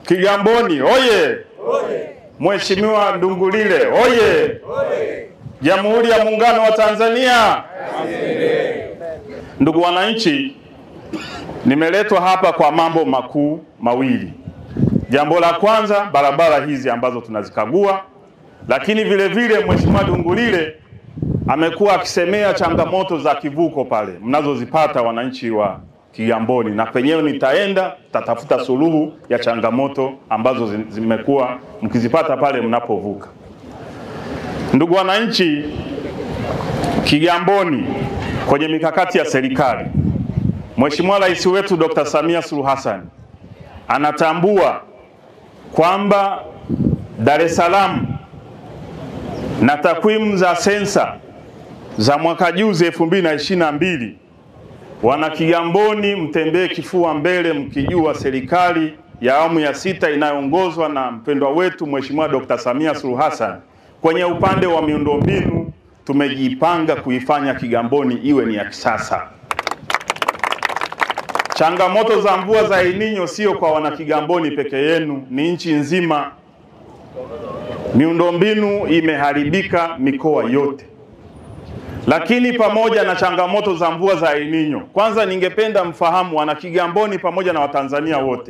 Kigamboni oye! Mheshimiwa Ndungulile oye! Jamhuri ya Muungano wa Tanzania. Ndugu wananchi, nimeletwa hapa kwa mambo makuu mawili. Jambo la kwanza, barabara hizi ambazo tunazikagua, lakini vile vile Mheshimiwa Ndungulile amekuwa akisemea changamoto za kivuko pale mnazozipata wananchi wa Kigamboni, na penyewe nitaenda tatafuta suluhu ya changamoto ambazo zi- zimekuwa mkizipata pale mnapovuka. Ndugu wananchi, Kigamboni kwenye mikakati ya serikali, Mheshimiwa Rais wetu Dr. Samia Suluhu Hassan anatambua kwamba Dar es Salaam na takwimu za sensa za mwaka juzi 2022 wana Kigamboni, mtembee kifua mbele mkijua serikali ya awamu ya sita inayoongozwa na mpendwa wetu Mheshimiwa Dr. Samia Suluhu Hassan kwenye upande wa miundombinu tumejipanga kuifanya Kigamboni iwe ni ya kisasa. Changamoto za mvua za El Nino sio kwa wana Kigamboni peke yenu, ni nchi nzima. Miundombinu imeharibika mikoa yote. Lakini pamoja na changamoto za mvua za El Nino, kwanza ningependa mfahamu wana Kigamboni pamoja na Watanzania wote,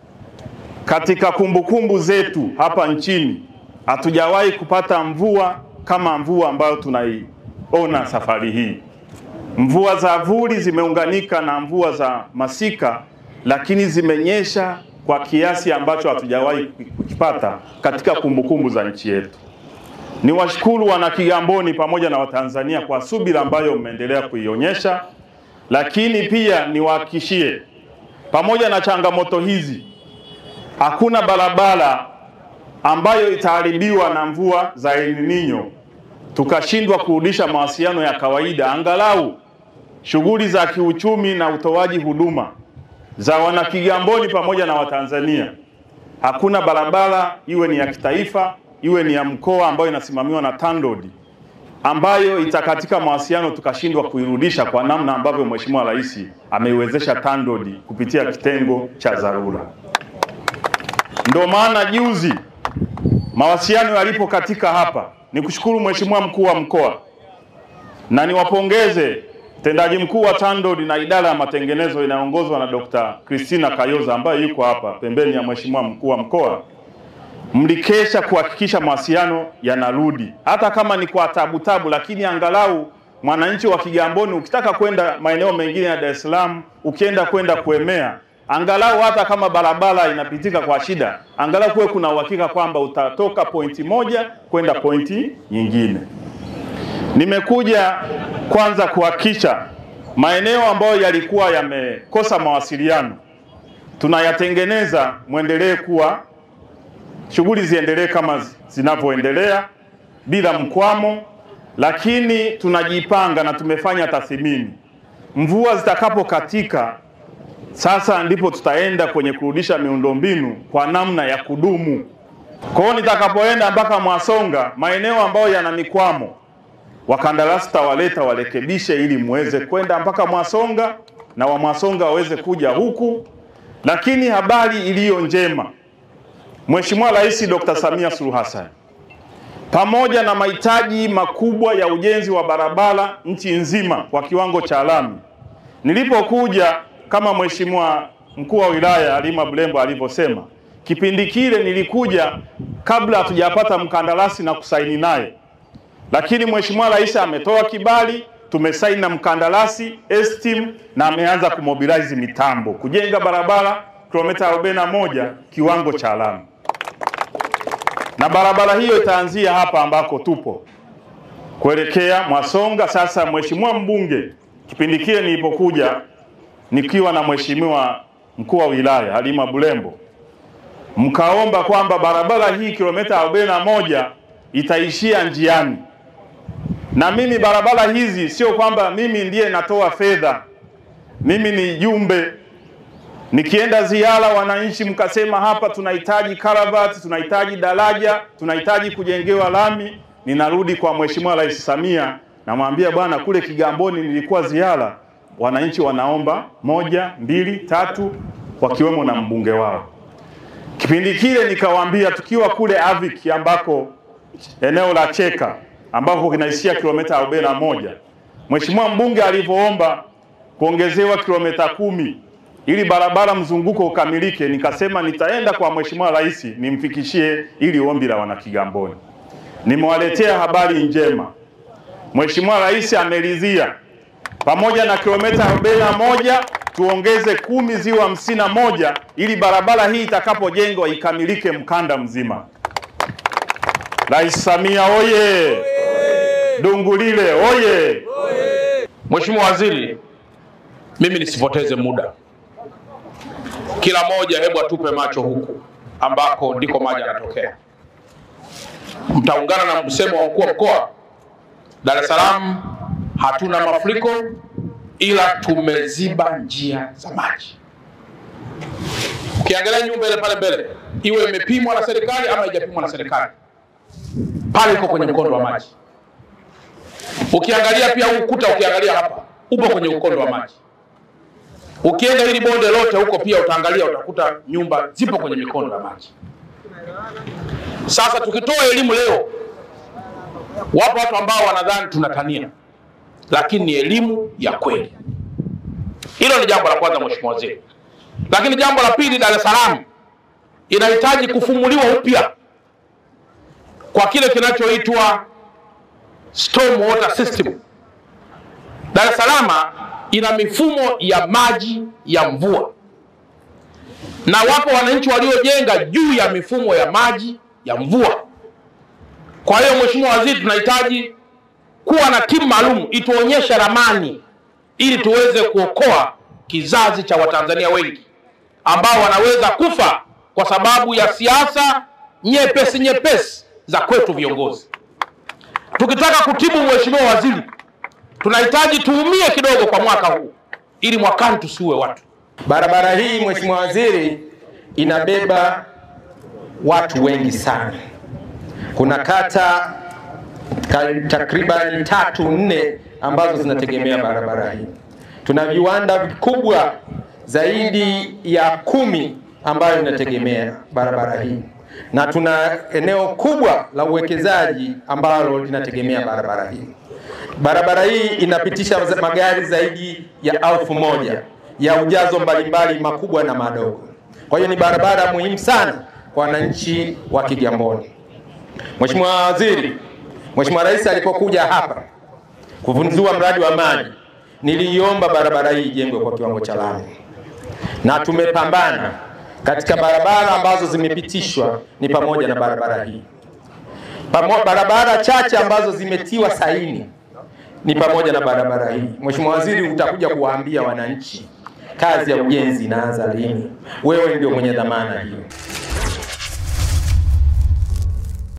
katika kumbukumbu zetu hapa nchini hatujawahi kupata mvua kama mvua ambayo tunaiona safari hii. Mvua za vuli zimeunganika na mvua za masika, lakini zimenyesha kwa kiasi ambacho hatujawahi kukipata katika kumbukumbu za nchi yetu. Niwashukuru wana Kigamboni pamoja na Watanzania kwa subira ambayo mmeendelea kuionyesha, lakini pia niwahakikishie, pamoja na changamoto hizi, hakuna barabara ambayo itaharibiwa na mvua za El Nino tukashindwa kurudisha mawasiliano ya kawaida, angalau shughuli za kiuchumi na utoaji huduma za wana Kigamboni pamoja na Watanzania. Hakuna barabara iwe ni ya kitaifa iwe ni ya mkoa ambayo inasimamiwa na TANROADS ambayo itakatika mawasiliano tukashindwa kuirudisha kwa namna ambavyo Mheshimiwa Rais ameiwezesha TANROADS kupitia kitengo cha dharura. Ndio maana juzi mawasiliano yalipokatika hapa, nikushukuru Mheshimiwa mkuu wa mkoa na niwapongeze mtendaji mkuu wa TANROADS na idara ya matengenezo inayoongozwa na Dr. Christina Kayoza ambaye yuko hapa pembeni ya Mheshimiwa mkuu wa mkoa mlikesha kuhakikisha mawasiliano yanarudi, hata kama ni kwa tabu tabu, lakini angalau mwananchi wa Kigamboni ukitaka kwenda maeneo mengine ya Dar es Salaam, ukienda kwenda kuemea, angalau hata kama barabara inapitika kwa shida, angalau kuwe kuna uhakika kwamba utatoka pointi moja kwenda pointi nyingine. Nimekuja kwanza kuhakikisha maeneo ambayo yalikuwa yamekosa mawasiliano tunayatengeneza, mwendelee kuwa shughuli ziendelee kama zinavyoendelea bila mkwamo, lakini tunajipanga na tumefanya tathmini. Mvua zitakapokatika, sasa ndipo tutaenda kwenye kurudisha miundombinu kwa namna ya kudumu. Kwa hiyo nitakapoenda mpaka Mwasonga, maeneo ambayo yana mikwamo, wakandarasi tawaleta warekebishe, ili muweze kwenda mpaka Mwasonga na wa Mwasonga waweze kuja huku. Lakini habari iliyo njema Mheshimiwa Rais Dr. Samia Suluhu Hassan pamoja na mahitaji makubwa ya ujenzi wa barabara nchi nzima kwa kiwango cha lami. Nilipokuja kama Mheshimiwa mkuu wa wilaya Halima Bulembo alivyosema, kipindi kile nilikuja kabla hatujapata mkandarasi na kusaini naye, lakini Mheshimiwa Rais ametoa kibali, tumesaini na mkandarasi Estim na ameanza kumobilize mitambo kujenga barabara kilomita 41 kiwango cha lami na barabara hiyo itaanzia hapa ambako tupo kuelekea Mwasonga. Sasa mheshimiwa mbunge, kipindi kile nilipokuja nikiwa na mheshimiwa mkuu wa wilaya Halima Bulembo, mkaomba kwamba barabara hii kilomita 41 itaishia njiani, na mimi barabara hizi sio kwamba mimi ndiye natoa fedha, mimi ni jumbe Nikienda ziara wananchi, mkasema hapa tunahitaji karavati, tunahitaji daraja, tunahitaji kujengewa lami. Ninarudi kwa Mheshimiwa Rais Samia, namwambia bwana, kule Kigamboni nilikuwa ziara, wananchi wanaomba moja, mbili, tatu, wakiwemo na mbunge wao. Kipindi kile nikawaambia, tukiwa kule Avik ambako eneo la Cheka ambako kinaishia kilomita 41, Mheshimiwa mbunge alivyoomba kuongezewa kilomita kumi ili barabara mzunguko ukamilike, nikasema nitaenda kwa Mheshimiwa Rais nimfikishie ili ombi la wanakigamboni. Nimewaletea habari njema, Mheshimiwa Rais ameridhia pamoja na kilomita 41 tuongeze kumi ziwe hamsini na moja ili barabara hii itakapojengwa ikamilike mkanda mzima. Rais Samia oye! Dungulile oye! Mheshimiwa Waziri, mimi nisipoteze muda, kila moja hebu atupe macho huku ambako ndiko maji yanatokea. Mtaungana na msemo wa mkuu wa mkoa, Dar es Salaam hatuna mafuriko ila tumeziba njia za maji. Ukiangalia nyumba ile pale mbele, iwe imepimwa na serikali ama haijapimwa na serikali, pale iko kwenye mkondo wa maji. Ukiangalia pia huu ukuta, ukiangalia hapa upo kwenye ukondo wa maji. Ukienda hili bonde lote huko pia utaangalia, utakuta nyumba zipo kwenye mikondo ya maji. Sasa tukitoa elimu leo, wapo watu ambao wanadhani tunatania, lakini ni elimu ya kweli. Hilo ni jambo la kwanza, Mheshimiwa Waziri. Lakini jambo la pili, Dar es Salaam inahitaji kufumuliwa upya kwa kile kinachoitwa storm water system. Dar es Salaam ina mifumo ya maji ya mvua na wapo wananchi waliojenga juu ya mifumo ya maji ya mvua. Kwa hiyo Mheshimiwa Waziri, tunahitaji kuwa na timu maalum ituonyeshe ramani ili tuweze kuokoa kizazi cha Watanzania wengi ambao wanaweza kufa kwa sababu ya siasa nyepesi nyepesi za kwetu viongozi. Tukitaka kutibu, Mheshimiwa Waziri, tunahitaji tuumie kidogo kwa mwaka huu ili mwakani tusiue watu. Barabara hii Mheshimiwa Waziri, inabeba watu wengi sana. Kuna kata ka- takriban tatu nne ambazo zinategemea barabara hii. Tuna viwanda vikubwa zaidi ya kumi ambayo inategemea barabara hii na tuna eneo kubwa la uwekezaji ambalo linategemea barabara hii. Barabara hii inapitisha za- magari zaidi ya elfu moja ya ujazo mbalimbali makubwa na madogo. Kwa hiyo ni barabara muhimu sana kwa wananchi wa Kigamboni. Mheshimiwa Waziri, Mheshimiwa Rais alipokuja hapa kuvunzua mradi wa maji, niliiomba barabara hii ijengwe kwa kiwango cha lami na tumepambana katika barabara ambazo zimepitishwa ni pamoja na barabara hii. Pamo, barabara chache ambazo zimetiwa saini ni pamoja na barabara hii. Mheshimiwa Waziri, utakuja kuwaambia wananchi kazi ya ujenzi inaanza lini. Wewe ndio mwenye dhamana hiyo.